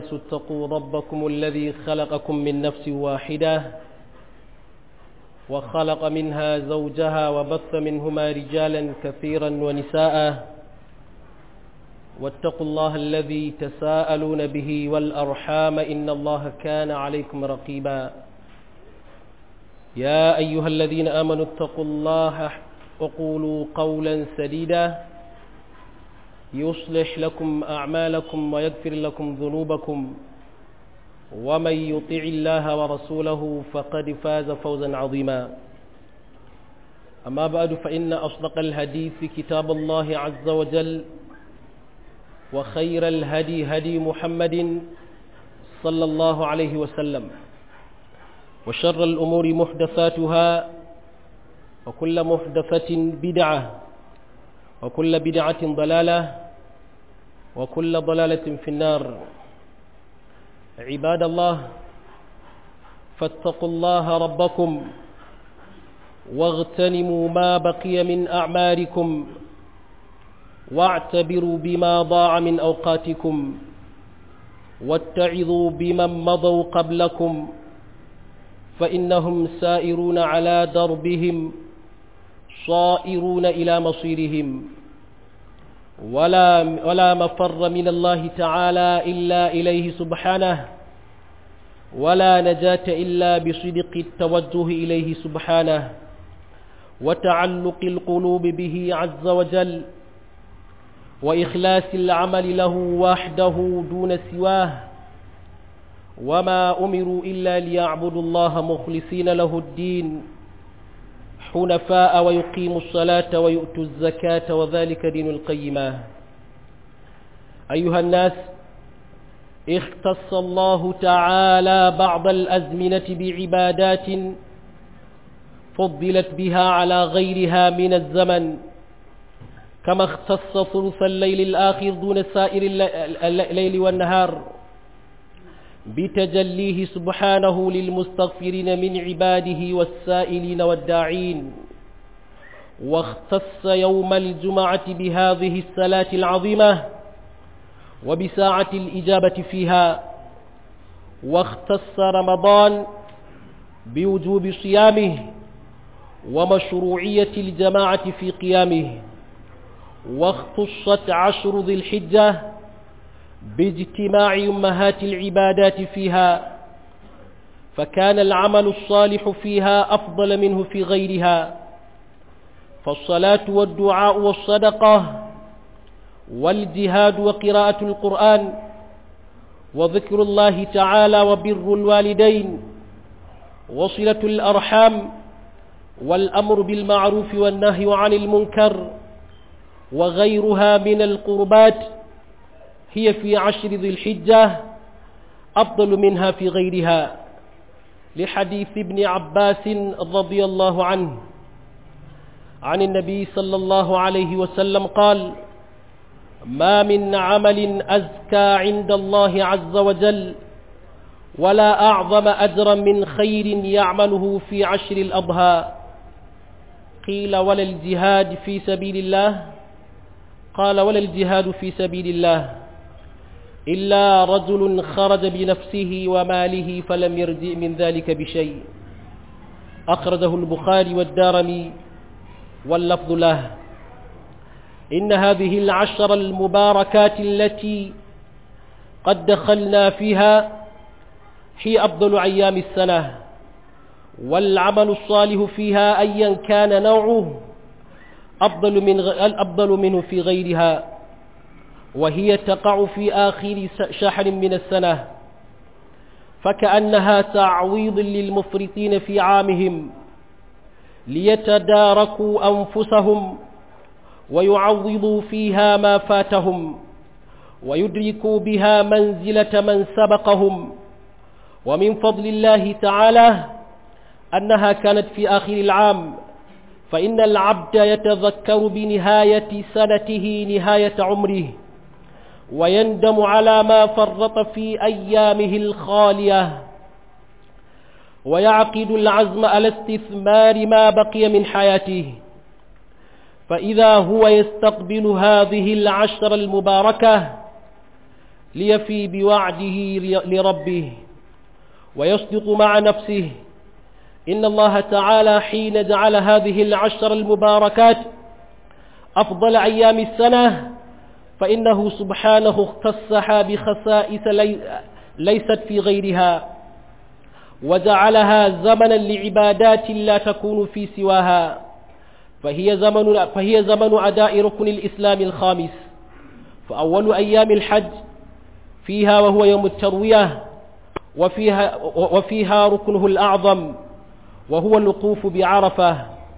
الناس اتقوا ربكم الذي خلقكم من نفس واحدة وخلق منها زوجها وبث منهما رجالا كثيرا ونساء واتقوا الله الذي تساءلون به والأرحام إن الله كان عليكم رقيبا يا أيها الذين آمنوا اتقوا الله وقولوا قولا سديدا يصلح لكم أعمالكم ويغفر لكم ذنوبكم ومن يطع الله ورسوله فقد فاز فوزا عظيما أما بعد فإن أصدق الهدي في كتاب الله عز وجل وخير الهدي هدي محمد صلى الله عليه وسلم وشر الأمور محدثاتها وكل محدثة بدعة وكل بدعة ضلالة وكل ضلالة في النار عباد الله فاتقوا الله ربكم واغتنموا ما بقي من أعماركم واعتبروا بما ضاع من أوقاتكم واتعظوا بمن مضوا قبلكم فإنهم سائرون على دربهم صائرون إلى مصيرهم ولا, ولا مفر من الله تعالى إلا إليه سبحانه ولا نجاة إلا بصدق التوجه إليه سبحانه وتعلق القلوب به عز وجل وإخلاص العمل له وحده دون سواه وما أمروا إلا ليعبدوا الله مخلصين له الدين حنفاء ويقيموا الصلاة ويؤتوا الزكاة وذلك دين القيمة أيها الناس اختص الله تعالى بعض الأزمنة بعبادات فضلت بها على غيرها من الزمن كما اختص ثلث الليل الآخر دون سائر الليل والنهار بتجليه سبحانه للمستغفرين من عباده والسائلين والداعين واختص يوم الجمعة بهذه الصلاة العظيمة وبساعة الإجابة فيها واختص رمضان بوجوب صيامه ومشروعية الجماعة في قيامه واختصت عشر ذي الحجة باجتماع أمهات العبادات فيها فكان العمل الصالح فيها أفضل منه في غيرها فالصلاة والدعاء والصدقة والجهاد وقراءة القرآن وذكر الله تعالى وبر الوالدين وصلة الأرحام والأمر بالمعروف والنهي عن المنكر وغيرها من القربات هي في عشر ذي الحجة أفضل منها في غيرها لحديث ابن عباس رضي الله عنه عن النبي صلى الله عليه وسلم قال ما من عمل أزكى عند الله عز وجل ولا أعظم أجرا من خير يعمله في عشر الأضحى قيل ولا الجهاد في سبيل الله قال ولا الجهاد في سبيل الله إلا رجل خرج بنفسه وماله فلم يرجع من ذلك بشيء أخرجه البخاري والدارمي واللفظ له إن هذه العشر المباركات التي قد دخلنا فيها هي أفضل أيام السنة والعمل الصالح فيها أيا كان نوعه أفضل, من أفضل منه في غيرها وهي تقع في آخر شهر من السنة فكأنها تعويض للمفرطين في عامهم ليتداركوا أنفسهم ويعوضوا فيها ما فاتهم ويدركوا بها منزلة من سبقهم ومن فضل الله تعالى أنها كانت في آخر العام فإن العبد يتذكر بنهاية سنته نهاية عمره ويندم على ما فرط في أيامه الخالية ويعقد العزم على استثمار ما بقي من حياته فإذا هو يستقبل هذه العشر المباركة ليفي بوعده لربه ويصدق مع نفسه إن الله تعالى حين جعل هذه العشر المباركات أفضل أيام السنة فإنه سبحانه اختصها بخصائص ليست في غيرها وجعلها زمنا لعبادات لا تكون في سواها فهي زمن, فهي زمن أداء ركن الإسلام الخامس فأول أيام الحج فيها وهو يوم التروية وفيها, وفيها ركنه الأعظم وهو الوقوف بعرفة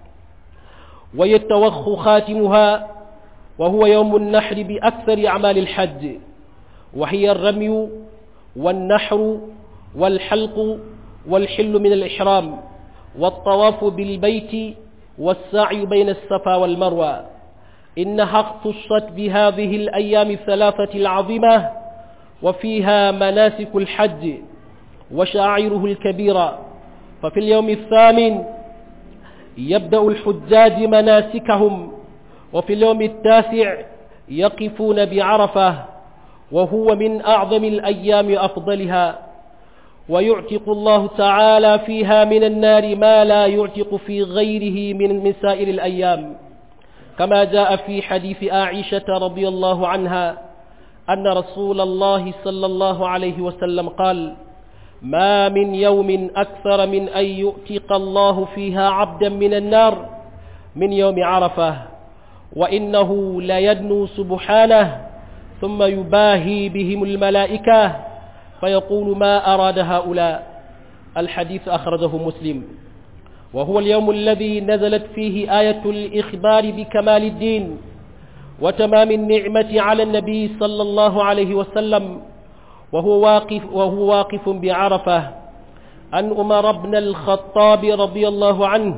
ويتوخ خاتمها وهو يوم النحر بأكثر أعمال الحج وهي الرمي والنحر والحلق والحل من الإحرام والطواف بالبيت والسعي بين الصفا والمروة إنها اختصت بهذه الأيام الثلاثة العظيمة وفيها مناسك الحج وشعائره الكبيرة ففي اليوم الثامن يبدأ الحجاج مناسكهم وفي اليوم التاسع يقفون بعرفة وهو من أعظم الأيام أفضلها ويعتق الله تعالى فيها من النار ما لا يعتق في غيره من من سائر الأيام كما جاء في حديث عائشة رضي الله عنها أن رسول الله صلى الله عليه وسلم قال ما من يوم أكثر من أن يؤتق الله فيها عبدا من النار من يوم عرفة وإنه ليدنو سبحانه ثم يباهي بهم الملائكة فيقول ما أراد هؤلاء الحديث أخرجه مسلم وهو اليوم الذي نزلت فيه آية الإخبار بكمال الدين وتمام النعمة على النبي صلى الله عليه وسلم وهو واقف, وهو واقف بعرفة عن أمر بن الخطاب رضي الله عنه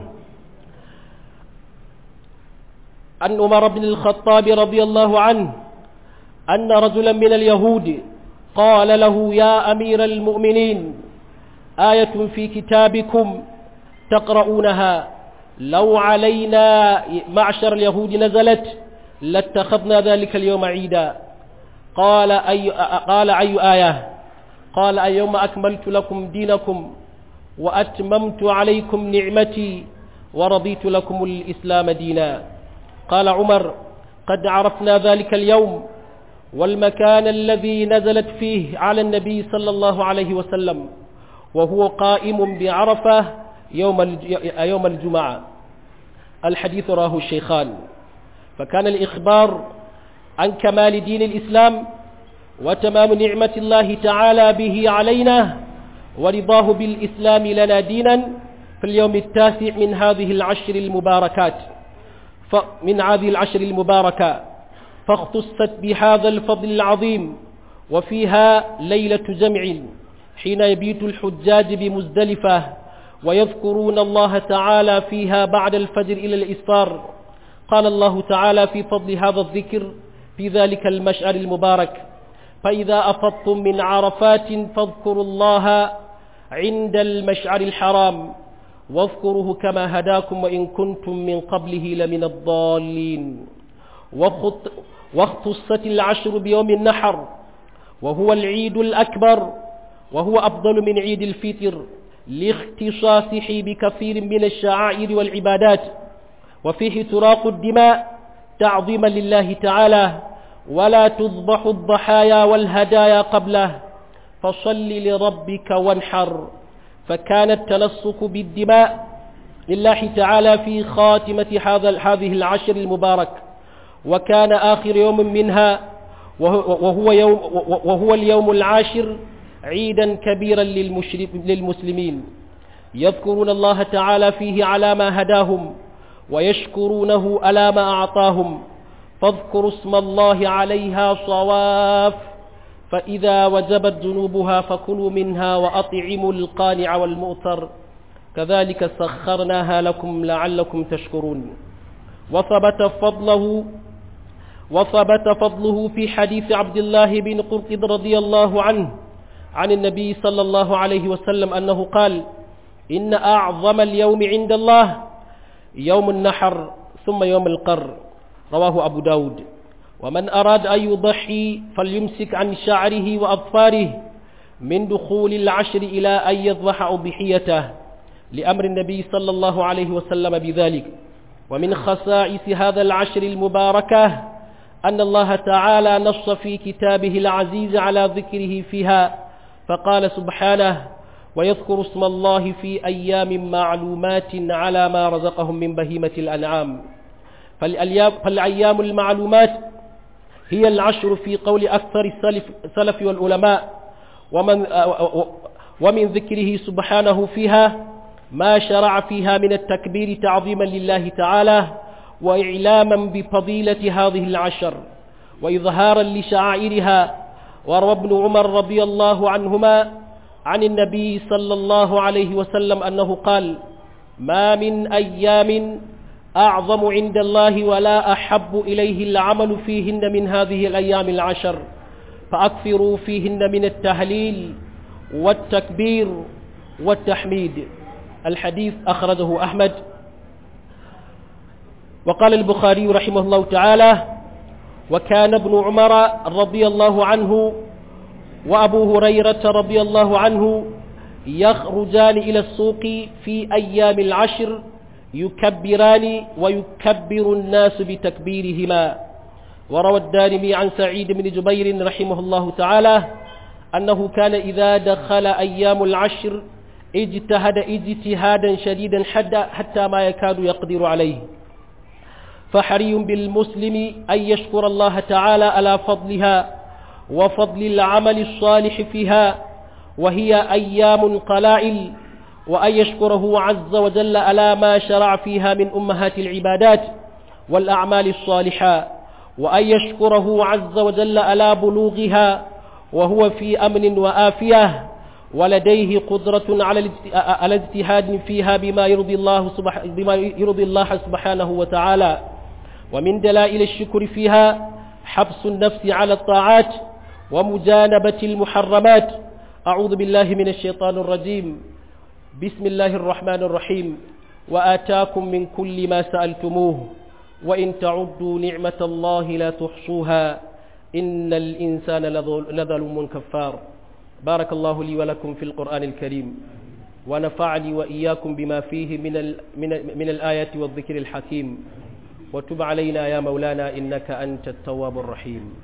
عن أمر بن الخطاب رضي الله عنه أن رجلا من اليهود قال له يا أمير المؤمنين آية في كتابكم تقرؤونها لو علينا معشر اليهود نزلت لاتخذنا ذلك اليوم عيدا قال أي, قال أي آية قال اليوم أكملت لكم دينكم وأتممت عليكم نعمتي ورضيت لكم الإسلام دينا قال عمر قد عرفنا ذلك اليوم والمكان الذي نزلت فيه على النبي صلى الله عليه وسلم وهو قائم بعرفة يوم يوم الجمعة الحديث راه الشيخان فكان الإخبار عن كمال دين الإسلام وتمام نعمة الله تعالى به علينا ورضاه بالإسلام لنا دينا في اليوم التاسع من هذه العشر المباركات من هذه العشر المباركة فاختصت بهذا الفضل العظيم وفيها ليلة جمع حين يبيت الحجاج بمزدلفة ويذكرون الله تعالى فيها بعد الفجر إلى الإسفار قال الله تعالى في فضل هذا الذكر في ذلك المشعر المبارك فإذا أفضتم من عرفات فاذكروا الله عند المشعر الحرام واذكروه كما هداكم وإن كنتم من قبله لمن الضالين واختصت العشر بيوم النحر وهو العيد الأكبر وهو أفضل من عيد الفطر لاختصاصه بكثير من الشعائر والعبادات وفيه تراق الدماء تعظيما لله تعالى ولا تذبح الضحايا والهدايا قبله فصل لربك وانحر فكان التلصق بالدماء لله تعالى في خاتمة هذا هذه العشر المبارك وكان آخر يوم منها وهو, يوم وهو اليوم العاشر عيدا كبيرا للمسلمين يذكرون الله تعالى فيه على ما هداهم ويشكرونه على ما أعطاهم فاذكروا اسم الله عليها صواف فإذا وجبت ذنوبها فكلوا منها وأطعموا القانع والمؤتر كذلك سخرناها لكم لعلكم تشكرون وثبت فضله وثبت فضله في حديث عبد الله بن قرطب رضي الله عنه عن النبي صلى الله عليه وسلم أنه قال إن أعظم اليوم عند الله يوم النحر ثم يوم القر رواه أبو داود ومن أراد أن يضحي فليمسك عن شعره وأظفاره من دخول العشر إلى أن يذبح أضحيته لأمر النبي صلى الله عليه وسلم بذلك ومن خصائص هذا العشر المباركة أن الله تعالى نص في كتابه العزيز على ذكره فيها فقال سبحانه ويذكر اسم الله في أيام معلومات على ما رزقهم من بهيمة الأنعام فالأيام المعلومات هي العشر في قول أكثر السلف, السلف والعلماء ومن, ومن ذكره سبحانه فيها ما شرع فيها من التكبير تعظيما لله تعالى وإعلاما بفضيلة هذه العشر وإظهارا لشعائرها وروى ابن عمر رضي الله عنهما عن النبي صلى الله عليه وسلم أنه قال ما من أيام أعظم عند الله ولا أحب إليه العمل فيهن من هذه الأيام العشر فأكثروا فيهن من التهليل والتكبير والتحميد الحديث أخرجه أحمد وقال البخاري رحمه الله تعالى وكان ابن عمر رضي الله عنه وأبو هريرة رضي الله عنه يخرجان إلى السوق في أيام العشر يكبران ويكبر الناس بتكبيرهما وروى الدارمي عن سعيد بن جبير رحمه الله تعالى أنه كان إذا دخل أيام العشر اجتهد اجتهادا شديدا حتى ما يكاد يقدر عليه فحري بالمسلم أن يشكر الله تعالى على فضلها وفضل العمل الصالح فيها وهي أيام قلائل وأن يشكره عز وجل على ما شرع فيها من أمهات العبادات والأعمال الصالحة وأن يشكره عز وجل على بلوغها وهو في أمن وآفية ولديه قدرة على الاجتهاد فيها بما يرضي الله سبحانه بما يرضي الله سبحانه وتعالى ومن دلائل الشكر فيها حبس النفس على الطاعات ومجانبة المحرمات أعوذ بالله من الشيطان الرجيم بسم الله الرحمن الرحيم وآتاكم من كل ما سألتموه وإن تعدوا نعمة الله لا تحصوها إن الإنسان لظلوم كفار بارك الله لي ولكم في القرآن الكريم ونفعني وإياكم بما فيه من, ال من, من الآيات والذكر الحكيم وتب علينا يا مولانا إنك أنت التواب الرحيم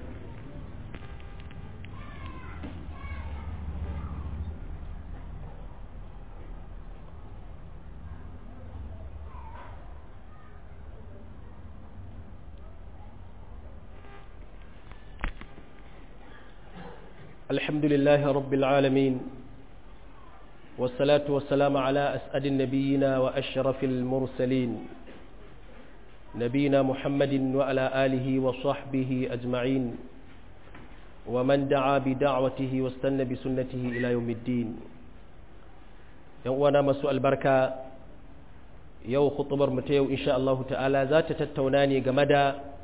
الحمد لله رب العالمين والصلاة والسلام على أسعد النبيين وأشرف المرسلين نبينا محمد وعلى آله وصحبه أجمعين ومن دعا بدعوته واستنى بسنته إلى يوم الدين يوانا مسوء البركة يو خطبر متيو إن شاء الله تعالى ذات تتوناني جمدا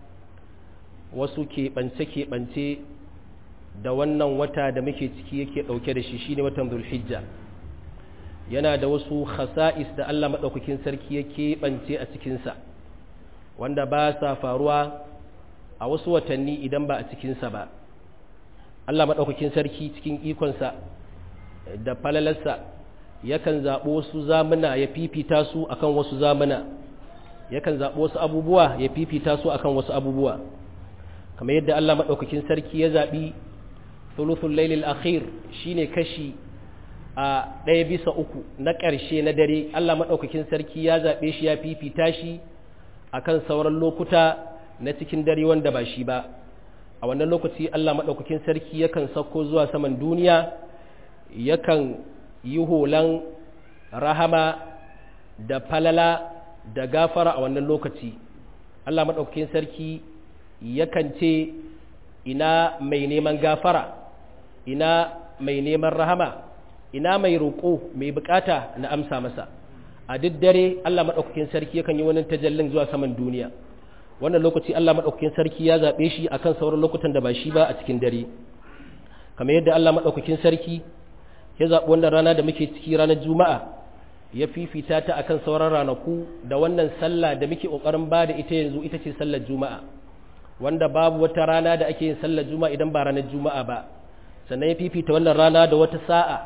وسكي بنسكي بنتي da wannan wata da muke ciki yake ɗauke da shi shine watan zulhijja yana da wasu khasa'is da Allah maɗaukakin sarki ya keɓance a cikinsa wanda ba sa faruwa a wasu watanni idan ba a cikinsa ba Allah maɗaukakin sarki cikin ikonsa da falalarsa yakan zaɓo wasu zamuna ya fifita su akan wasu zamuna yakan zaɓo wasu abubuwa ya fifita su akan wasu abubuwa kamar yadda Allah maɗaukakin sarki ya zaɓi thuluthul lailil akhir shine kashi a ɗaya bisa uku na ƙarshe na dare Allah maɗaukakin sarki ya zaɓe shi ya fifita shi akan sauran lokuta na cikin dare wanda ba shi ba a wannan lokaci Allah maɗaukakin sarki yakan sauko zuwa saman duniya yakan yi holan rahama da falala da gafara a wannan lokaci Allah maɗaukakin sarki yakan ce ina mai neman gafara ina mai neman rahama ina mai roƙo mai bukata na amsa masa a duk dare Allah maɗaukakin sarki yakan yi wani tajallin zuwa saman duniya wannan lokaci Allah maɗaukakin sarki ya zaɓe shi akan sauran lokutan da ba shi ba a cikin dare kamar yadda Allah maɗaukakin sarki ya zaɓi wannan rana da muke ciki ranar juma'a ya fifita ta akan sauran ranaku da wannan sallah da muke ƙoƙarin ba da ita yanzu ita ce sallar juma'a wanda babu wata rana da ake yin sallar juma'a idan ba ranar juma'a ba sannan ya fifita wannan rana da wata sa'a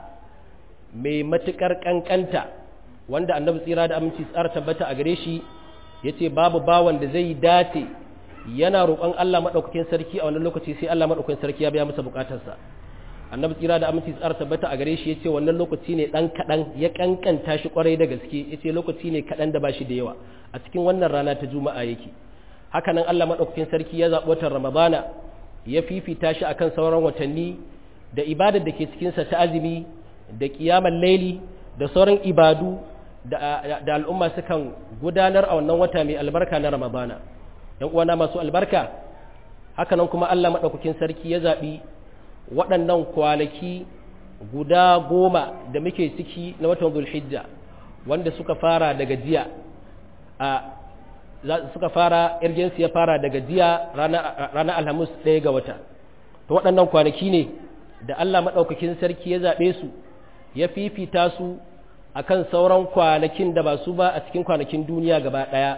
mai matuƙar ƙanƙanta wanda annabi tsira da aminci tsara tabbata a gare shi ya ce babu bawan da zai dace yana roƙon Allah maɗaukakin sarki a wannan lokaci sai Allah maɗaukakin sarki ya biya masa buƙatarsa annabi tsira da aminci tsara tabbata a gare shi ya ce wannan lokaci ne ɗan kaɗan ya ƙanƙanta shi ƙwarai da gaske ya ce lokaci ne kaɗan da ba shi da yawa a cikin wannan rana ta juma'a yake haka nan Allah maɗaukakin sarki ya zaɓi watan ramadana ya fifita shi akan sauran watanni da ibadar da ke cikinsa ta azumi da ƙiyamar laili da sauran ibadu da al'umma sukan gudanar a wannan wata mai albarka na ramadana yan uwana masu albarka hakanan kuma Allah maɗaukakin sarki ya zaɓi waɗannan kwanaki guda goma da muke ciki na watan zulhijja wanda suka fara daga jiya a suka fara irgensu ya fara daga jiya ranar alhamis ɗaya ga wata to waɗannan kwanaki ne da Allah maɗaukakin sarki ya zaɓe su ya fifita su akan sauran kwanakin da ba su ba a cikin kwanakin duniya gaba ɗaya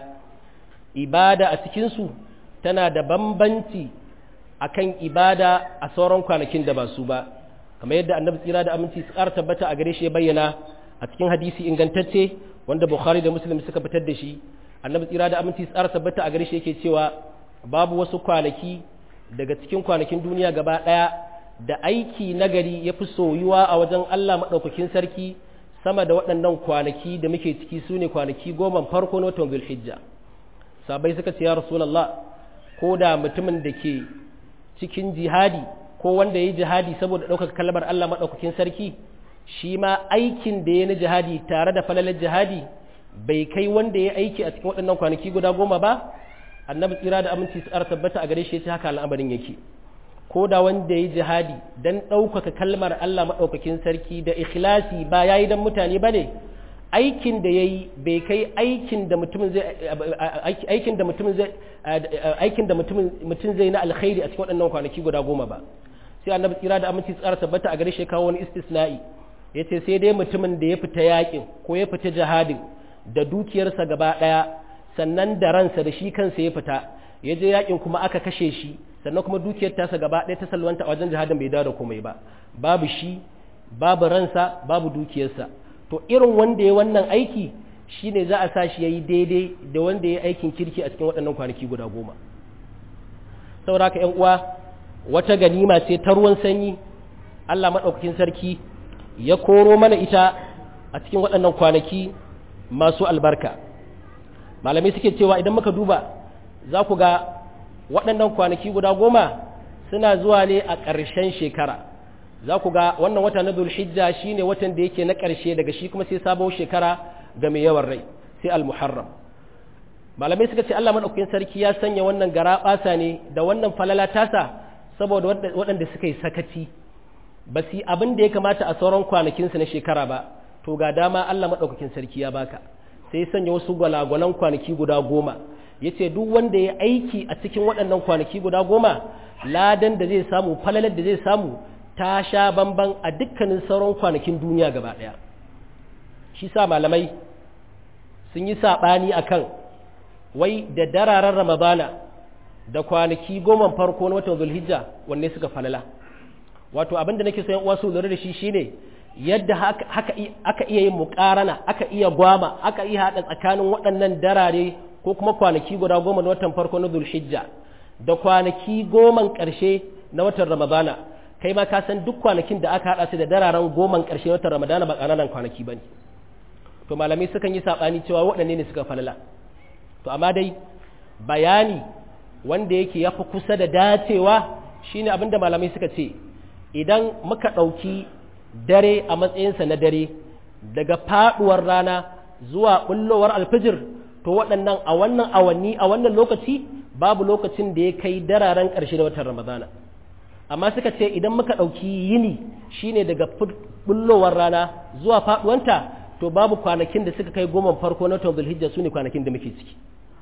ibada a cikinsu tana da bambanci akan ibada a sauran kwanakin da ba su ba kamar yadda annabi tsira da aminci su ƙara tabbata a gare shi ya bayyana a cikin hadisi ingantacce wanda bukhari da muslim suka fitar da shi annabi tsira da aminci su ƙara tabbata a gare shi yake cewa babu wasu kwanaki daga cikin kwanakin duniya gaba ɗaya da aiki nagari ya fi soyuwa a wajen Allah maɗaukakin sarki sama da waɗannan kwanaki da muke ciki su ne kwanaki goma farko na watan zulhijja sabai suka ce ya rasulallah ko da mutumin da ke cikin jihadi ko wanda ya yi jihadi saboda ɗaukaka kalmar Allah maɗaukakin sarki shi ma aikin da ya na jihadi tare da falalar jihadi bai kai wanda ya aiki a cikin waɗannan kwanaki guda goma ba annabi tsira da aminci su tabbata a gare shi ya ce haka al'amarin yake ko da wanda ya yi jihadi don ɗaukaka kalmar Allah maɗaukakin sarki da ikhlasi ba ya yi don mutane ba ne aikin da ya yi bai kai aikin da mutumin zai aikin da mutumin zai aikin da mutum zai na alkhairi a cikin waɗannan kwanaki guda goma ba sai annabi tsira da aminci tsara tabbata a gare shi kawo wani istisna'i ya ce sai dai mutumin da ya fita yakin ko ya fita jihadin da dukiyarsa gaba ɗaya sannan da ransa da shi kansa ya fita ya je yakin kuma aka kashe shi sannan kuma dukiyar tasa gaba ɗaya ta salwanta a wajen jihadin bai dawo da komai ba babu shi babu ransa babu dukiyarsa to irin wanda ya wannan aiki shine za a sa shi yayi daidai da wanda ya aikin kirki a cikin waɗannan kwanaki guda goma saboda haka ƴan uwa wata ganima ce ta ruwan sanyi Allah maɗaukakin sarki ya koro mana ita a cikin waɗannan kwanaki masu albarka malamai suke cewa idan muka duba za ku ga waɗannan kwanaki guda goma suna zuwa ne a ƙarshen shekara za ku ga wannan wata na zulhijja shi ne watan da yake na ƙarshe daga shi kuma sai sabon shekara ga mai yawan rai sai al-muharram malamai suka ce Allah maɗaukakin sarki ya sanya wannan gara ɓasa ne da wannan falala tasa saboda waɗanda suka yi sakaci ba su abin da ya kamata a sauran kwanakinsu na shekara ba to ga dama Allah maɗaukakin sarki ya baka sai sanya wasu gwalagwalan kwanaki guda goma ya ce duk wanda ya aiki a cikin waɗannan kwanaki guda goma ladan da zai samu falalar da zai samu ta sha bamban a dukkanin sauran kwanakin duniya gaba ɗaya shi sa malamai sun yi saɓani a kan wai da dararen ramadana da kwanaki goma farko na watan zulhijja wanne suka falala wato abin da nake so yan uwa su lura da shi shine yadda haka aka iya yin muƙarana aka iya gwama aka iya haɗa tsakanin waɗannan darare ko kuma kwanaki guda goma na watan farko na zulhijja da kwanaki goman ƙarshe na watan ramadana kai ma ka san duk kwanakin da aka haɗa su da dararen goman ƙarshe na watan ramadana ba ƙananan kwanaki ba ne to malamai sukan yi saɓani cewa waɗanne ne suka falala to amma dai bayani wanda yake ya fi kusa da dacewa shine abin da malamai suka ce idan muka ɗauki dare a matsayinsa na dare daga faɗuwar rana zuwa ɓullowar alfijir to waɗannan a wannan awanni a wannan lokaci babu lokacin da ya kai dararen ƙarshe da watan ramadana amma suka ce idan muka ɗauki yini shine daga bullowar rana zuwa faɗuwanta to babu kwanakin da suka kai goma farko na watan zulhijja su ne kwanakin da muke ciki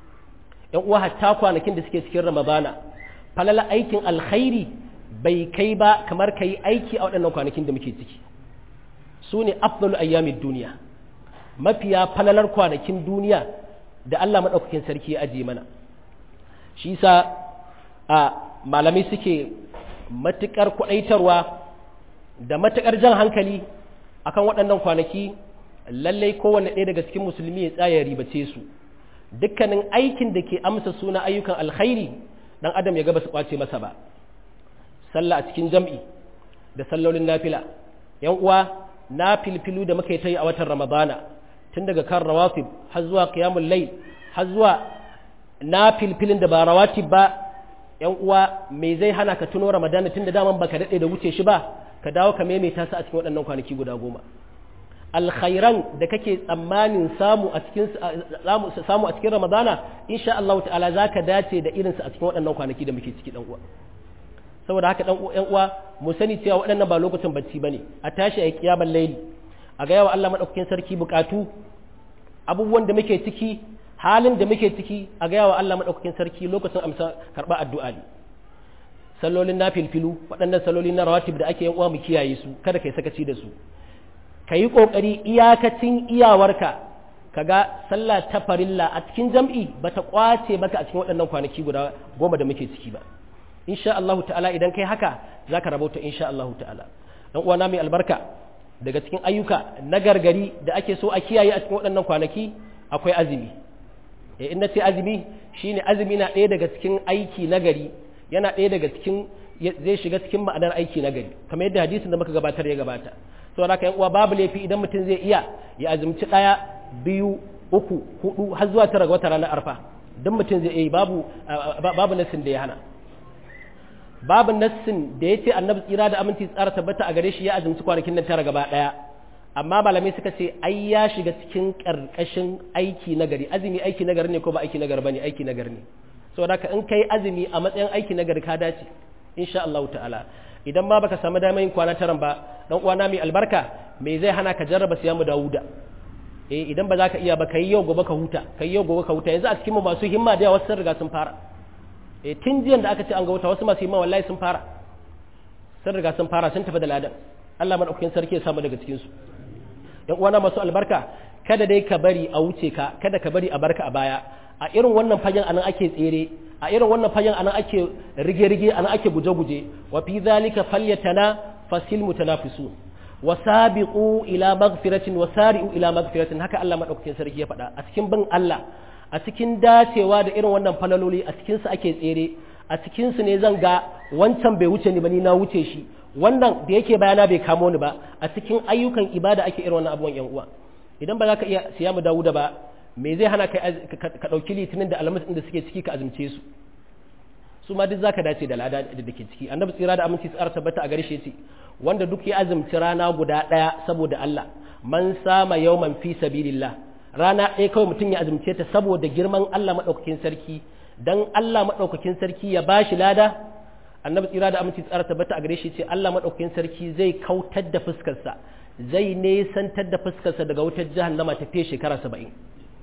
yan uwa hatta kwanakin da suke cikin ramadana falala aikin alkhairi bai kai ba kamar kai aiki a waɗannan kwanakin da muke ciki su ne afdalu ayyamin duniya mafiya falalar kwanakin duniya da Allah maɗaukakin sarki ya ajiye mana shi sa a malamai suke matuƙar kwaɗaitarwa da matuƙar jan hankali akan waɗannan kwanaki lallai kowane ɗaya daga cikin musulmi ya tsaya ribace su dukkanin aikin da ke amsa suna ayyukan alkhairi dan adam ya gaba su kwace masa ba sallah a cikin jam'i da sallolin nafila yan uwa na filfilu da muka yi ta yi a watan ramadana tun daga kan rawatib har zuwa qiyamul layl har zuwa na filfilin da ba rawatib ba yan uwa me zai hana ka tuno ramadana tun da daman baka daɗe da wuce shi ba ka dawo ka maimaita su a cikin waɗannan kwanaki guda goma alkhairan da kake tsammanin samu a cikin samu a cikin ramadana insha Allah ta'ala zaka dace da irin su a cikin waɗannan kwanaki da muke ciki dan uwa saboda haka dan uwa uwa mu sani cewa waɗannan ba lokacin bacci bane a tashi a kiyamar layli a ga yawa Allah madaukakin sarki bukatu abubuwan da muke ciki halin da muke ciki a ga yawa Allah madaukakin sarki lokacin amsa karba addu'a ne sallolin nafilfilu waɗannan salloli na rawatib da ake yan uwa mu kiyaye su kada kai sakaci da su ka yi ƙoƙari iyakacin iyawarka ka ga sallah ta farilla a cikin jam'i ba ta ƙwace maka a cikin waɗannan kwanaki guda goma da muke ciki ba insha Allah ta'ala idan kai haka za ka rabauta insha Allah ta'ala dan uwana mai albarka daga cikin ayyuka na gargari da ake so a kiyaye a cikin waɗannan kwanaki akwai azumi e in ce azumi shine azumi na ɗaya daga cikin aiki na gari yana ɗaya daga cikin zai shiga cikin ma'anar aiki na gari kamar yadda hadisin da muka gabatar ya gabata saboda haka yan uwa babu laifi idan mutum zai iya ya azumci ɗaya biyu uku hudu har zuwa tara ga wata ranar arfa duk mutum zai iya babu babu nassin da ya hana babu nassin da ya ce annabi tsira da aminci tsara tabbata a gare shi ya azumci kwanakin nan tara gaba ɗaya amma malamai suka ce ai ya shiga cikin ƙarƙashin aiki na gari azumi aiki na gari ne ko ba aiki na gari bane aiki na gari ne saboda haka in kai azumi a matsayin aiki na gari ka dace insha Allah ta'ala idan ma baka samu damar yin kwana taran ba dan uwana mai albarka me zai hana ka jarraba siyamu Dawuda eh idan ba za ka iya ba kai yau gobe ka huta kai yau gobe ka huta yanzu a cikin mu masu himma da yawa sun riga sun fara eh tun jiyan da aka ce an ga wuta wasu masu himma wallahi sun fara sun riga sun fara sun tafi da ladan Allah madaukakin sarki ya samu daga cikin su yan uwana masu albarka kada dai ka bari a wuce ka kada ka bari a barka a baya a irin wannan fagen anan ake tsere a irin wannan fagen anan ake rige-rige anan ake guje-guje wa fi zalika falyatana fasil mutanafisun wa sabiqu ila maghfiratin wa sari'u ila maghfiratin haka Allah madaukakin sarki ya faɗa a cikin bin Allah a cikin dacewa da irin wannan falaloli a cikin su ake tsere a cikin su ne zan ga wancan bai wuce ni ba ni na wuce shi wannan da yake bayana bai kamo ni ba a cikin ayyukan ibada ake irin wannan abubuwan yan uwa idan ba za ka iya siya mu Dawuda ba me zai hana ka ɗauki litinin da alhamis da suke ciki ka azumce su su ma duk zaka dace da lada da dake ciki annabi tsira da aminci tsara tabbata a gare shi yace wanda duk ya azumci rana guda ɗaya saboda Allah man sama yawman fi sabilillah rana ɗaya kawai mutum ya azumce ta saboda girman Allah madaukakin sarki dan Allah madaukakin sarki ya bashi lada annabi tsira da aminci tsara tabbata a gare shi yace Allah madaukakin sarki zai kautar da fuskarsa zai nesantar da fuskarsa daga wutar jahannama ta fiye shekara saba'in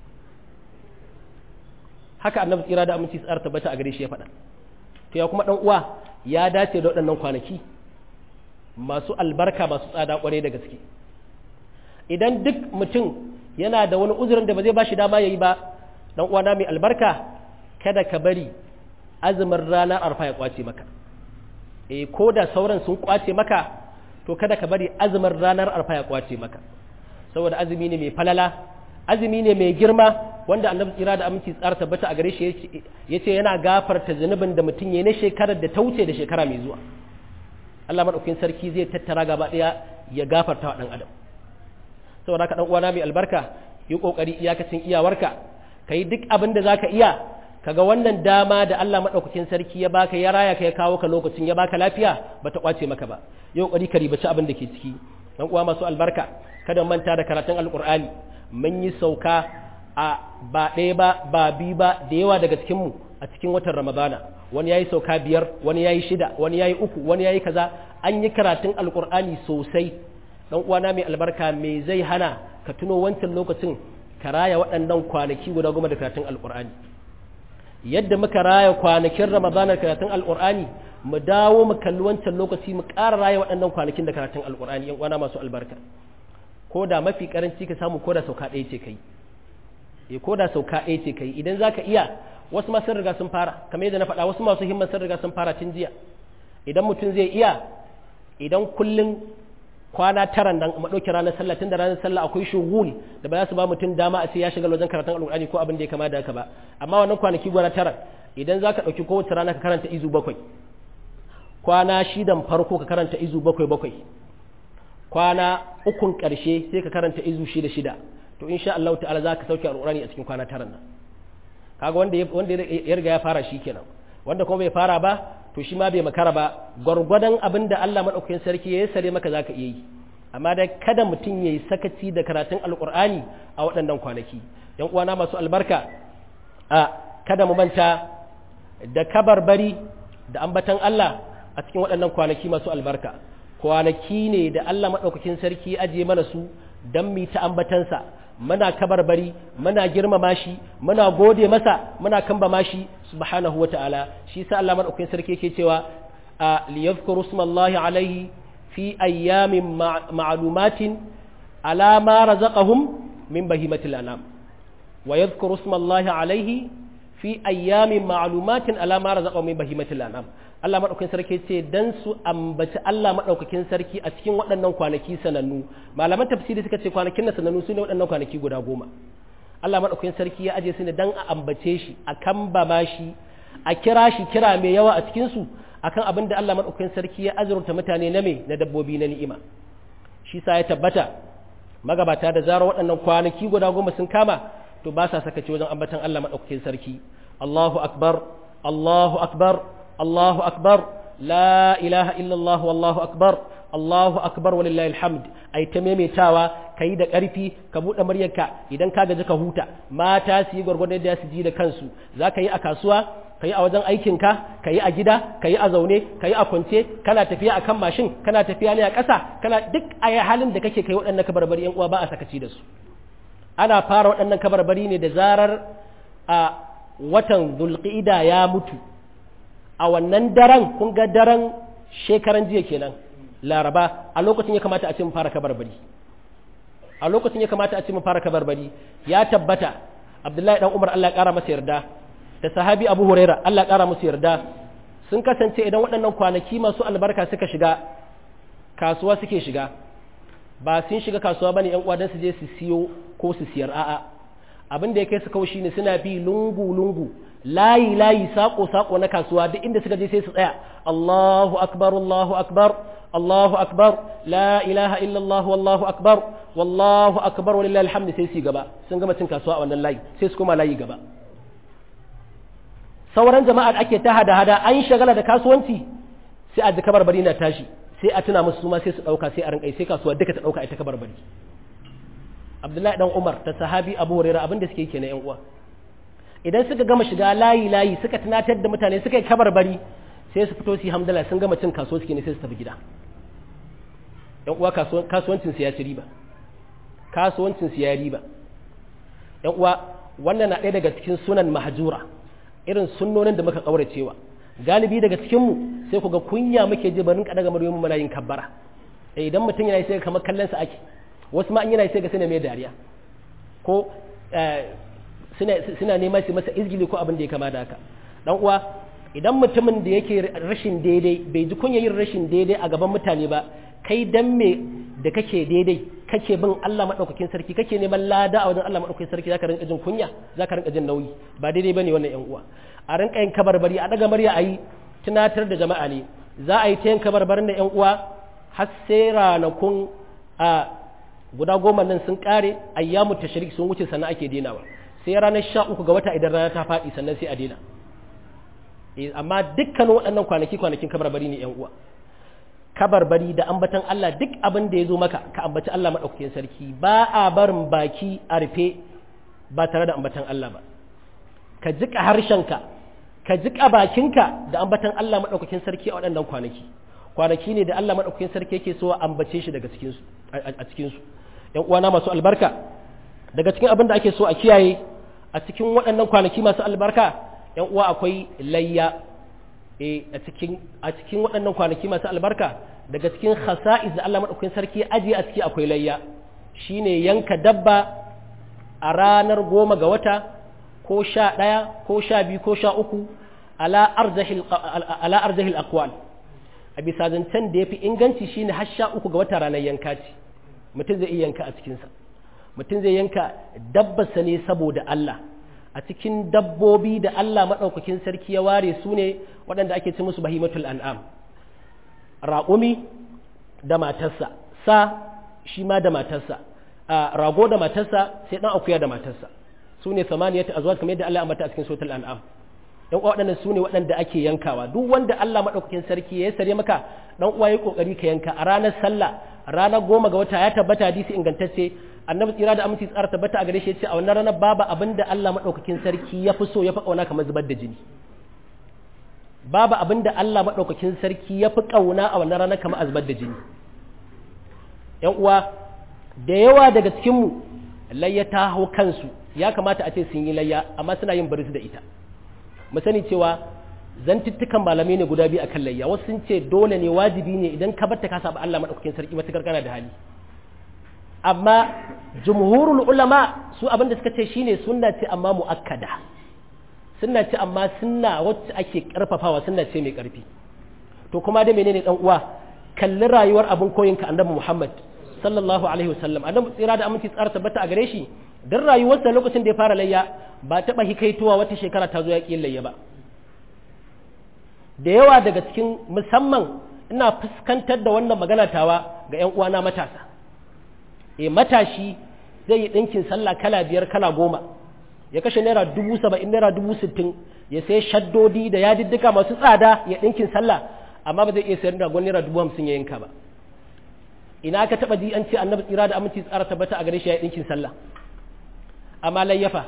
haka annabi tsira da aminci tsara tabbata a gare shi ya faɗa to ya kuma ɗan uwa ya dace da waɗannan kwanaki masu albarka masu tsada ƙwarai da gaske idan duk mutum yana da wani uzurin da ba zai ba shi dama ya yi ba ɗan uwana mai albarka kada ka bari azumin ranar arfa ya kwace maka eh ko da sauran sun kwace maka to kada ka bari azumin ranar arfa ya kwace maka saboda azumi ne mai falala azumi ne mai girma wanda annabi tsira da aminci tsara tabbata a gare shi ya ce yana gafarta zunubin da mutum ya na shekarar da ta wuce da shekara mai zuwa Allah maɗaukin sarki zai tattara gaba ɗaya ya gafarta wa ɗan adam saboda haka ɗan uwana mai albarka yi ƙoƙari iyakacin iyawarka ka yi duk abin da za ka iya kaga wannan dama da Allah maɗaukakin sarki ya baka ya raya ka ya kawo ka lokacin ya baka lafiya ba ta ƙwace maka ba yi ƙoƙari ka ribaci abin da ke ciki ɗan uwa masu albarka kada manta da karatun alƙur'ani mun yi sauka a ba ɗaya ba ba biyu ba da yawa daga cikinmu a cikin watan ramadana wani ya yi sauka biyar wani ya yi shida wani ya yi uku wani ya yi kaza an yi karatun alkur'ani sosai ɗan uwana mai albarka me zai hana ka tuno wancan lokacin ka raya waɗannan kwanaki guda goma da karatun alkur'ani yadda muka raya kwanakin ramadana karatun alkur'ani mu dawo mu kalli wancan lokaci mu ƙara raya waɗannan kwanakin da karatun alkur'ani yan uwana masu albarka ko da mafi karanci ka samu ko da sauka ɗaya ce kai e ko da sauka ɗaya ce kai idan zaka iya wasu ma sun riga sun fara kamar yadda na faɗa wasu masu himman sun riga sun fara tun jiya idan mutum zai iya idan kullum kwana tara nan mu ɗauki ranar sallah tun da ranar sallah akwai shugul da ba za su ba mutum dama a ce ya shiga wajen karatun alƙur'ani ko abin da ya kama da haka ba amma wannan kwanaki gwana tara idan za ka ɗauki kowace rana ka karanta izu bakwai kwana shidan farko ka karanta izu bakwai bakwai kwana ukun ƙarshe sai ka karanta izu shida shida to insha Allah ta'ala za ka sauke alƙur'ani a cikin kwana tara nan kaga wanda wanda ya riga ya fara shi kenan wanda kuma bai fara ba to shi ma bai makara ba gwargwadon abin da Allah maɗaukakin sarki ya sare maka za ka iya yi amma da kada mutum ya yi sakaci da karatun alƙur'ani a waɗannan kwanaki yan uwana masu albarka a kada mu manta da kabarbari da ambatan Allah a cikin waɗannan kwanaki masu albarka kwanaki ne da Allah maɗaukakin sarki ya ajiye mana su don mu ta ambatansa muna kabarbari muna girmama shi muna gode masa muna kambama shi subhanahu wata'ala shi sa Allah madaukakin sarki yake cewa a liyadhkuru smallahi alaihi fi ayyamin ma'lumatin ala ma razaqahum min bahimatil anam wa yadhkuru smallahi alaihi fi ayyamin ma'lumatin ala ma razaqahum min bahimatil anam Allah maɗaukakin sarki ce dan su ambaci Allah maɗaukakin sarki a cikin waɗannan kwanaki sanannu malaman tafsiri suka ce kwanakin na sanannu su ne waɗannan kwanaki guda goma Allah maɗaukakin sarki ya aje su ne dan a ambace shi a kambama shi a kira shi kira mai yawa a cikin su akan abin da Allah maɗaukakin sarki ya azurta mutane na me na dabbobi na ni'ima shi sa ya tabbata magabata da zarar waɗannan kwanaki guda goma sun kama to ba sa sakaci wajen ambatan Allah maɗaukakin sarki Allahu akbar Allahu akbar الله أكبر لا إله إلا الله والله أكبر الله أكبر ولله الحمد أي تميمي تاوى كي دا ƙarfi ka buɗe muryarka idan ka gaji ka huta mata su yi gwargwadon da su ji da kansu za ka yi a kasuwa ka yi a wajen aikinka ka yi a gida ka yi a zaune ka yi a kwance kana tafiya a kan mashin kana tafiya ne a ƙasa kana duk a halin da kake kai waɗannan kabarbari yan uwa ba a sakaci da su ana fara waɗannan kabarbari ne da zarar a watan zulqa'ida ya mutu a wannan daren kun ga daren shekaran jiya kenan laraba a lokacin ya kamata a ce mu fara kabarbari a lokacin ya kamata a ce mu fara kabarbari ya tabbata abdullahi dan umar Allah ya kara masa yarda da sahabi abu huraira Allah ya kara masa yarda sun kasance idan waɗannan kwanaki masu albarka suka shiga kasuwa suke shiga ba sun shiga kasuwa bane yan uwa dan su je su siyo ko su siyar a'a abin da ya kai su kawai shine suna bi lungu lungu layi layi sako sako na kasuwa duk inda suka je sai su tsaya Allahu akbar Allahu akbar Allahu akbar la ilaha illa Allah wallahu akbar wallahu akbar walillahi alhamd sai su gaba sun gama cin kasuwa a wannan layi sai su koma layi gaba sauran jama'a da ake ta hada hada an shagala da kasuwanci sai a ji kabarbari na tashi sai a tuna musu ma sai su dauka sai a rinkai sai kasuwa duka ta dauka ita kabarbari Abdullahi dan Umar ta sahabi Abu Hurairah abin da suke yi kenan yan uwa idan suka gama shiga layi layi suka tunatar da mutane suka yi kabarbari sai su fito su yi hamdala sun gama cin kasuwa suke ne sai su tafi gida yan uwa kasuwancin su ya ci riba kasuwancin su ya riba yan uwa wannan na ɗaya daga cikin sunan mahjura irin sunnonin da muka kauracewa galibi daga cikin mu sai ku ga kunya muke ji barin kada ga muryoyin muna yin kabbara idan mutum yana sai kamar kallon sa ake wasu ma in yana sai ga suna mai dariya ko suna neman su masa izgili ko abin da ya kama da haka dan uwa idan mutumin da yake rashin daidai bai ji kunya yin rashin daidai a gaban mutane ba kai dan me da kake daidai kake bin Allah madaukakin sarki kake neman lada a wajen Allah madaukakin sarki zaka rinka jin kunya zaka rinka jin nauyi ba daidai bane wannan yan uwa a rinka yin kabarbari a daga murya ayi tunatar da jama'a ne za a yi ta yin kabarbarin da yan uwa har sai ranakun a guda goma nan sun kare ayyamu tashrik sun wuce sannan ake denawa sai ranar sha uku ga wata idan rana ta faɗi sannan sai a dena amma dukkanin waɗannan kwanaki kwanakin kabarbari ne yan uwa kabarbari da ambatan Allah duk abin da ya zo maka ka ambaci Allah maɗaukakin sarki ba a barin baki a rufe ba tare da ambatan Allah ba ka jiƙa harshenka ka jiƙa bakinka da ambatan Allah maɗaukakin sarki a waɗannan kwanaki kwanaki ne da Allah maɗaukakin sarki yake so a ambace shi daga cikinsu a cikinsu ‘yan uwana masu albarka daga cikin abin da ake so a kiyaye a cikin waɗannan kwanaki masu albarka ‘yan uwa akwai layya a cikin a cikin waɗannan kwanaki masu albarka daga cikin khasa'is da Allah maɗaukakin sarki ajiye a ciki akwai layya shine yanka dabba a ranar goma ga wata ko sha ɗaya ko sha biyu ko sha uku ala arzahil akwal a bisa zancen da ya fi inganci shine har sha uku ga wata ranar yanka ce mutum zai iya yanka a cikinsa mutum zai yanka dabbarsa ne saboda Allah a cikin dabbobi da Allah maɗaukakin sarki ya ware su ne waɗanda ake ci musu bahimatul an'am raƙumi da matarsa sa shi ma da matarsa rago da matarsa sai ɗan akuya da matarsa su ne samaniyata azwaj kamar yadda Allah ya ambata a cikin suratul an'am dan uwa waɗannan su ne waɗanda ake yankawa duk wanda Allah maɗaukakin sarki ya sare maka dan uwa yi kokari ka yanka a ranar sallah ranar goma ga wata ya tabbata hadisi ingantacce annabi tsira da aminci tsara tabbata a gare shi ya ce a wannan ranar babu abin da Allah maɗaukakin sarki ya fi so ya fi ƙauna kamar zubar da jini babu abin da Allah maɗaukakin sarki ya fi ƙauna a wannan ranar kamar zubar da jini ‘yan uwa da yawa daga cikinmu layya ta hau kansu ya kamata a ce sun yi layya amma suna yin baris da ita mu sani cewa zantuttukan malamai ne guda biyu akan layya wasu sun ce dole ne wajibi ne idan ka bar ta ka saba Allah maɗaukakin sarki matakar kana da hali amma jumhurul ulama su abinda suka ce shine sunna ce amma muakkada sunna ce amma sunna wacce ake karfafawa sunna ce mai karfi to kuma da menene dan uwa kalli rayuwar abin koyinka annabi Muhammad sallallahu alaihi wasallam annabi tsira da aminci tsara tabbata a gare shi dan rayuwarsa lokacin da ya fara layya ba taba hikaitowa wata shekara ta zo ya ƙi layya ba da yawa daga cikin musamman ina fuskantar da wannan magana tawa ga 'yan uwana matasa e matashi zai yi ɗinkin sallah kala biyar kala goma ya kashe naira dubu saba'in naira dubu sittin ya sai shaddodi da yadiddika masu tsada ya ɗinkin sallah amma ba zai iya sayar da naira dubu hamsin ya yanka ba ina ka taɓa ji an ce annabi tsira da aminci tsara tabbata a gare shi ya yi ɗinkin sallah amma layyafa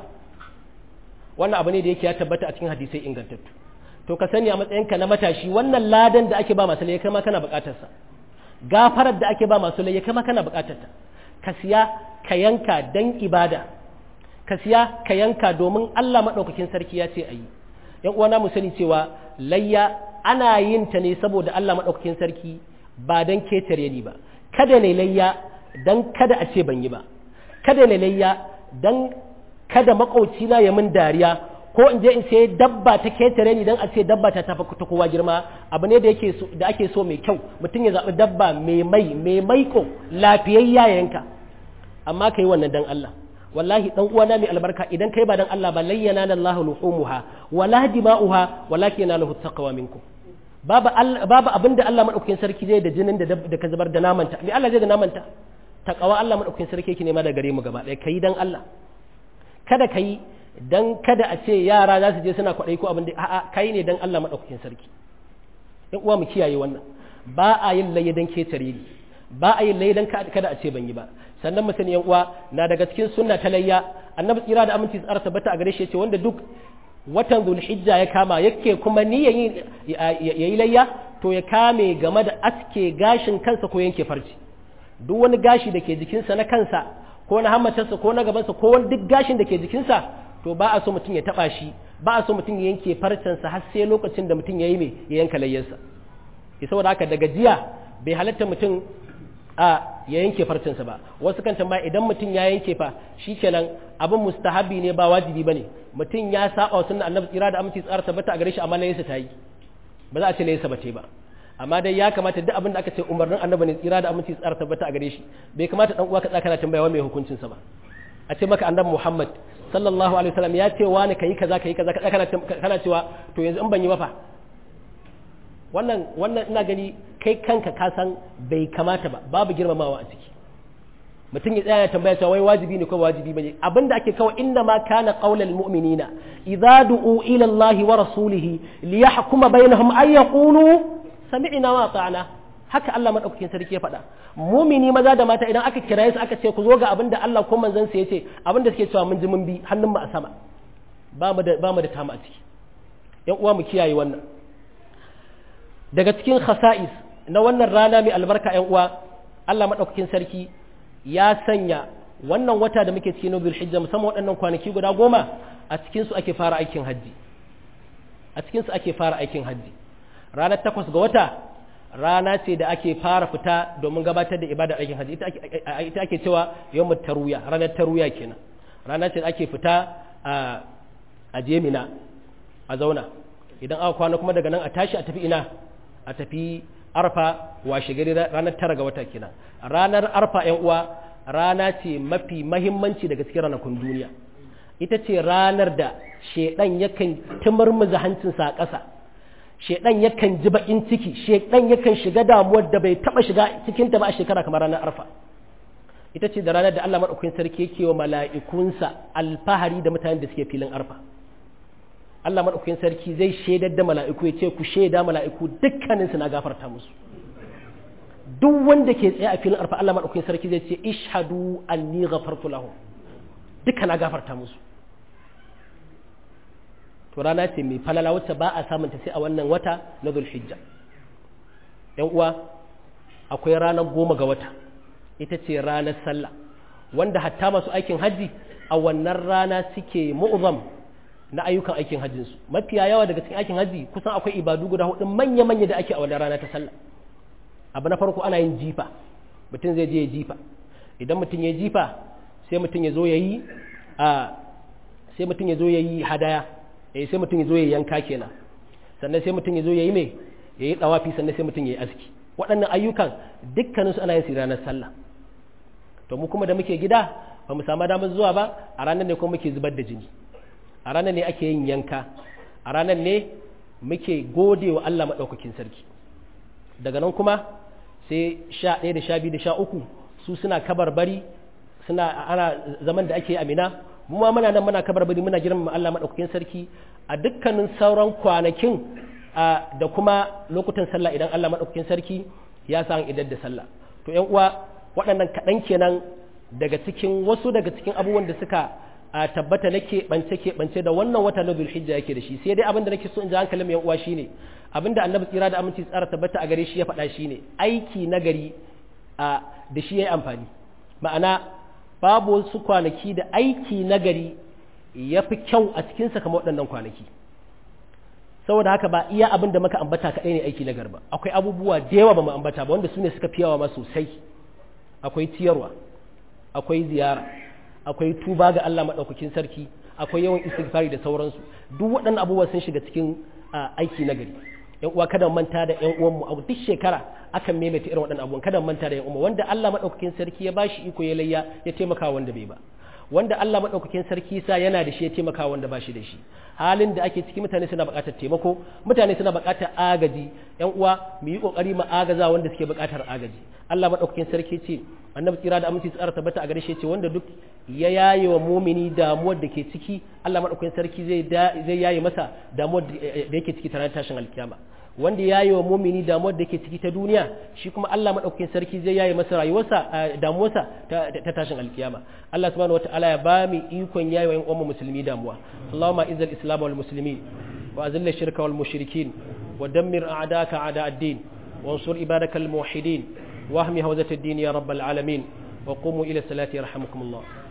wannan abu ne da yake ya tabbata a cikin hadisai ingantattu to ka sani a matsayinka na matashi wannan ladan da ake ba masu layya kai ma kana buƙatarsa gafarar da ake ba masu layya kai ma kana buƙatarta ka siya ka yanka dan ibada ka siya ka yanka domin Allah maɗaukakin sarki ya ce a yi ‘yan uwana mu sani cewa layya ana yin ta ne saboda Allah maɗaukakin sarki ba don ketare ni ba kada ne layya don kada a ce ban yi ba kada ne layya don kada maƙaucina ya min dariya ko in je in sai dabba ta ketare ni don a ce dabba ta tafi ta kowa girma abu ne da da ake so mai kyau mutum ya zaɓi dabba mai mai mai maiko lafiyayya yanka amma ka yi wannan dan Allah wallahi dan uwana mai albarka idan kai ba dan Allah ba layyana lallahu luhumuha wala dima'uha walakin yanaluhu taqwa minkum babu babu abinda Allah madaukakin sarki zai da jinin da da ka zubar da namanta me Allah zai da namanta taqwa Allah madaukakin sarki yake nema da gare mu gaba ɗaya kai dan Allah kada kai dan kada a ce yara za su je suna kwaɗai ko abin da a'a kai ne dan Allah madaukakin sarki in uwa mu kiyaye wannan ba a yin layya dan ketare ni ba a yin layya dan kada a ce ban yi ba sannan mu sani yan uwa na daga cikin sunna ta layya annabi tsira da aminci tsara tabbata a gare shi yace wanda duk watan zulhijja ya kama yake kuma niyyar yayi layya to ya kame game da aske gashin kansa ko yanke farci duk wani gashi da ke jikinsa na kansa ko na hammatarsa ko na gabansa ko wani duk gashin da ke jikinsa to ba a so mutum ya taba shi ba a so mutum ya yanke farcensa har sai lokacin da mutum ya yi mai ya yanka layyarsa saboda haka daga jiya bai halatta mutum a ya yanke farcinsa ba wasu kan tambaya idan mutum ya yanke fa shikenan abin mustahabi ne ba wajibi bane mutum ya saba wa sunna annabi tsira da aminci tsara tabbata a gare shi amma laysa ta yi ba za a ce laysa ba ce ba amma dai ya kamata duk abin da aka ce umarnin annabi ne tsira da aminci tsara tabbata a gare shi bai kamata dan uwa ka tsaka kana tambaya wa mai hukuncin sa ba a ce maka annabi Muhammad sallallahu alaihi wasallam ya ce wani kai kaza kai kaza kana kana cewa to yanzu in ban yi ba fa wannan wannan ina gani kai kanka ka san bai kamata ba babu girmamawa a ciki mutum ya tsaya ya tambaya cewa wai wajibi ne ko wajibi bane abinda ake kawai inna ma kana qaulal mu'minina idza du'u ila Allah wa rasulih liyahkuma bainahum ay yaqulu sami'na wa ata'na haka Allah madaukakin sarki ya faɗa mumini maza da mata idan aka kiraye su aka ce ku zo ga abinda Allah ko manzon sa yace abinda suke cewa mun ji mun bi hannun mu a sama ba mu da ba mu da tama a ciki yan uwa mu kiyaye wannan daga cikin khasa'is na wannan rana mai albarka ‘yan uwa Allah maɗaukakin sarki ya sanya wannan wata da muke cikin Nobel Hijja musamman waɗannan kwanaki guda goma a cikinsu ake fara aikin hajji a cikinsu ake fara aikin hajji ranar takwas ga wata rana ce da ake fara fita domin gabatar da ibadar aikin hajji ita ake cewa yawmut taruya ranar taruya kenan rana ce ake fita a a jemina a zauna idan aka kwana kuma daga nan a tashi a tafi ina a tafi arfa washe gari ranar tara ga wata kenan ranar arfa yan uwa rana ce mafi mahimmanci daga cikin ranakun duniya ita ce ranar da shedan yakan tumurmuza hancinsa a ƙasa shedan yakan ji bakin ciki shedan yakan shiga damuwar da bai taba shiga cikin ta ba a shekara kamar ranar arfa ita ce da ranar da Allah madaukakin sarki yake wa mala'ikunsa alfahari da mutanen da suke filin arfa Allah madaukakin sarki zai shaidar da mala'iku ya ce ku shaida mala'iku dukkaninsu na gafarta musu duk wanda ke tsaye a filin arfa Allah madaukakin sarki zai ce ishhadu anni ghafartu lahum duka na gafarta musu to rana ce mai falala wacce ba a samunta sai a wannan wata na zulhijja yan uwa akwai ranar goma ga wata ita ce ranar sallah wanda hatta masu aikin hajji a wannan rana suke mu'zam na ayyukan aikin hajjinsu mafiya yawa daga cikin aikin hajji kusan akwai ibadu guda hudu manya-manya da ake a wannan rana ta sallah abu na farko ana yin jifa mutum zai je ya jifa idan mutum ya jifa sai mutum ya zo ya yi a sai mutum ya zo ya yi hadaya eh sai mutum ya zo ya yanka kenan sannan sai mutum ya zo ya yi mai ya yi tsawafi sannan sai mutum ya yi aski waɗannan ayyukan dukkanin su ana yin su ranar sallah to mu kuma da muke gida ba mu samu damar zuwa ba a ranar ne kuma muke zubar da jini a ranar ne ake yin yanka a ranar ne muke gode wa Allah maɗaukakin sarki daga nan kuma sai sha ɗaya da sha biyu da sha uku su suna kabarbari suna ana zaman da ake amina mu ma muna nan muna kabarbari muna girmama Allah maɗaukakin sarki a dukkanin sauran kwanakin da kuma lokutan sallah idan Allah maɗaukakin sarki ya sa idan da sallah to ƴan uwa waɗannan kaɗan kenan daga cikin wasu daga cikin abubuwan da suka a tabbata na keɓance keɓance da wannan wata na zulhijja yake da shi sai dai abin da nake so in ji hankalin mai uwa shine abin da annabi tsira da aminci tsara tabbata a gare shi ya faɗa shine aiki na gari a da shi ya yi amfani ma'ana babu wasu kwanaki da aiki na gari ya fi kyau a cikinsa kamar waɗannan kwanaki saboda haka ba iya abin da muka ambata kaɗai ne aiki na garba akwai abubuwa da yawa ba mu ambata ba wanda su ne suka fi yawa ma sosai akwai ciyarwa akwai ziyara akwai tuba ga Allah maɗaukakin sarki akwai yawan istighfari da sauransu duk waɗannan abubuwa sun shiga cikin aiki na gari yan uwa kada manta da yan uwanmu a duk shekara akan maimaita irin waɗannan abubuwan kada manta da yan uwanmu wanda Allah maɗaukakin sarki ya bashi iko ya layya ya taimaka wanda bai ba wanda Allah maɗaukakin sarki sa yana da shi ya taimaka wanda ba shi da shi halin da ake ciki mutane suna buƙatar taimako mutane suna buƙatar agaji yan uwa mu yi ƙoƙari mu agaza wanda suke buƙatar agaji Allah maɗaukakin sarki ce annabi tsira da aminci tsara tabbata a gare shi ce wanda duk ya yaye wa mumini damuwar da ke ciki Allah maɗaukakin sarki zai zai yaye masa damuwar da yake ciki tare tashin alkiyama wanda ya yi wa mumini damuwar da ke ciki ta duniya shi kuma Allah maɗaukakin sarki zai yaye masa rayuwarsa damuwarsa ta tashin alkiyama Allah subhanahu wataala ya ba mu ikon yayi wa ƴan uwan musulmi damuwa Allahumma izzil islam wal muslimin wa azil shirka wal mushrikin wa dammir a'daka a'da ad-din وانصر عبادك الموحدين واهم هوزة الدين يا رب العالمين وقوموا إلى الصلاة يرحمكم الله